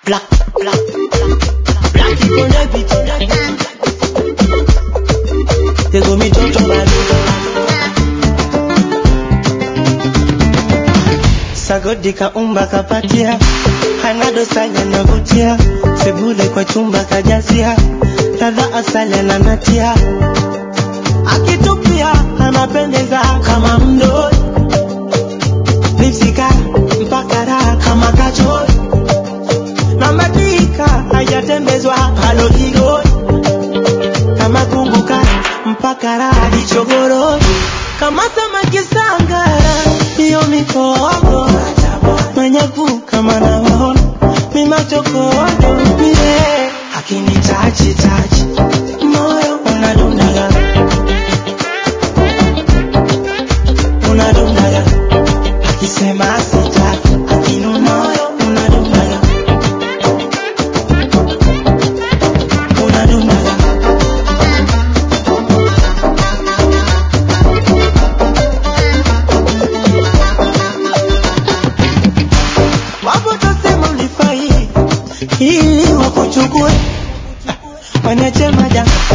Black, black, black people no be today. They go me toto balo. Sagodi kaumba kapatia, hanado sanya navutia, sebule kwa chumba kajazia, ladha asali ananatia, akitupia anapendeza kama mdoi, lipsika mpaka raha kama kachori, na madika hajatembezwa halogigoi, kama kumbuka mpaka raha dichogoroi, kama samaki sangara, hiyo mikogo manyaku kama nawaona mimachokodo vile akinitachi tachi moyo unadundaga unadundaga akisema sitaki akinu moyo unadundaga unadundaga wapo tasema ulifai ili wakuchukue waniache majanga